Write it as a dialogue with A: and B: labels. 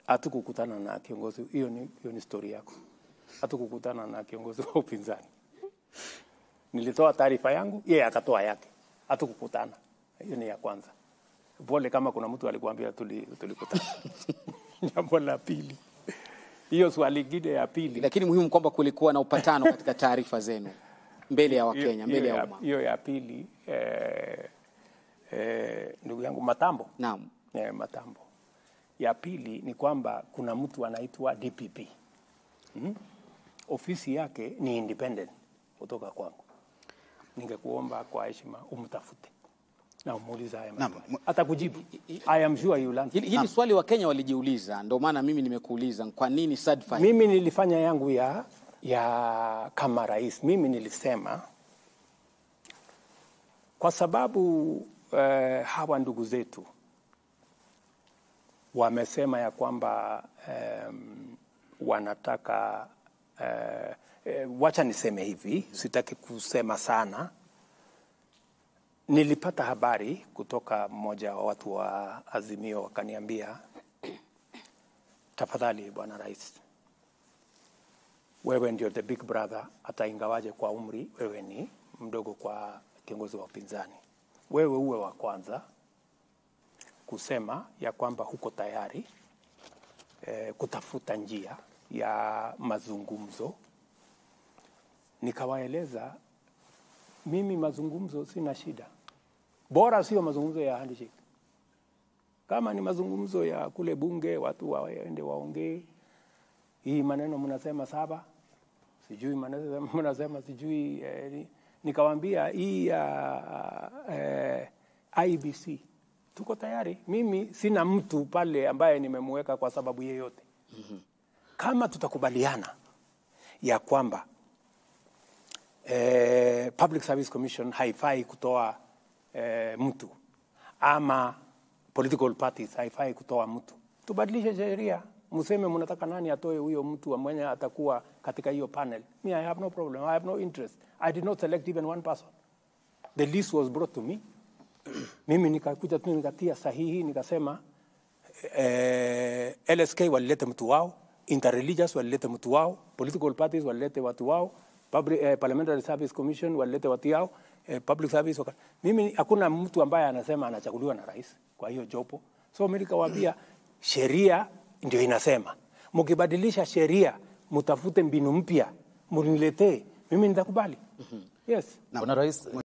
A: hatukukutana na kiongozi hiyo ni, hiyo ni story yako. Hatukukutana na kiongozi wa upinzani. Nilitoa taarifa yangu, yeye akatoa yake. Hatukukutana. Hiyo ni ya kwanza. Pole kama kuna mtu alikuambia tuli, tulikutana. Jambo la pili, hiyo swali lingine ya pili
B: Lakini muhimu kwamba kulikuwa na upatano katika taarifa zenu mbele ya Wakenya,
A: hiyo-
B: mbele
A: hiyo
B: ya
A: ya-
B: umma.
A: hiyo ya pili eh, eh, ndugu yangu Matambo
B: Naam.
A: eh, Matambo. Ya pili ni kwamba kuna mtu anaitwa DPP hmm? Ofisi yake ni independent kutoka kwangu. Ningekuomba kwa heshima umtafute na umuulize haya
C: Naam,
A: maswali. Atakujibu. I am sure you will answer.
B: Hili, hili swali Wakenya walijiuliza, ndio maana mimi nimekuuliza kwa nini SADF
A: Mimi nilifanya yangu ya ya kama rais. Mimi nilisema kwa sababu eh, hawa ndugu zetu wamesema ya kwamba em, wanataka eh, eh, wacha niseme hivi, sitaki kusema sana. Nilipata habari kutoka mmoja wa watu wa Azimio, wakaniambia tafadhali, bwana rais, wewe ndio the big brother, hata ingawaje kwa umri wewe ni mdogo kwa kiongozi wa upinzani, wewe uwe wa kwanza kusema ya kwamba huko tayari eh, kutafuta njia ya mazungumzo. Nikawaeleza mimi mazungumzo sina shida, bora sio mazungumzo ya handshake. Kama ni mazungumzo ya kule bunge, watu waende waongee hii maneno mnasema saba, sijui maneno mnasema sijui eh, ni- nikawaambia hii ya eh, IBC tuko tayari. Mimi sina mtu pale ambaye nimemweka kwa sababu yeyote. Kama tutakubaliana ya kwamba eh, Public Service Commission haifai kutoa eh, mtu ama political parties haifai kutoa mtu, tubadilishe sheria, mseme mnataka nani atoe huyo mtu mwenye atakuwa katika hiyo panel. Me, I have no problem, I have no interest. I did not select even one person. The list was brought to me. Mimi nikakuja tu nikatia sahihi nikasema eh, LSK walilete mtu wao, interreligious walilete mtu wao, political parties walilete watu wao, public, eh, Parliamentary Service Commission walilete watu yao, eh, public service waka... Mimi hakuna mtu ambaye anasema anachaguliwa na rais kwa hiyo jopo. So mimi nikawaambia sheria ndio inasema, mkibadilisha sheria mtafute mbinu mpya, mniletee, mimi nitakubali. Yes.
D: Bwana Rais,